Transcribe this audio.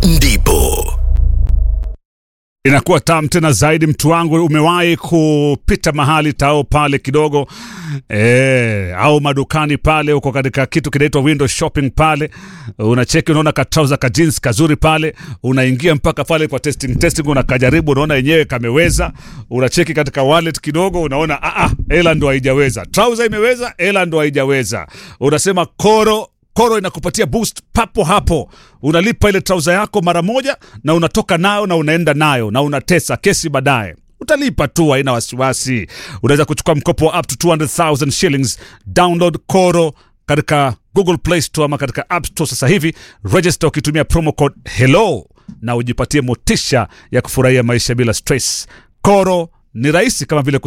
ndipo inakuwa tamu tena zaidi. Mtu wangu, umewahi kupita mahali tao pale kidogo e, au madukani pale, uko katika kitu kinaitwa window shopping pale, unacheki unaona katrauza ka jeans kazuri pale, unaingia mpaka pale kwa testing testing, unakajaribu, unaona yenyewe kameweza, unacheki katika wallet kidogo, unaona ah ah, hela ndo haijaweza, trouser imeweza, hela ndo haijaweza, unasema koro Koro inakupatia boost papo hapo, unalipa ile trauza yako mara moja na unatoka nayo na unaenda nayo na unatesa kesi baadaye utalipa tu, haina wasiwasi. Unaweza kuchukua mkopo wa up to 200,000 shillings. Download Koro katika Google Play Store ama katika App Store sasa hivi, register ukitumia promo code hello na ujipatie motisha ya kufurahia maisha bila stress. Koro ni rahisi kama vile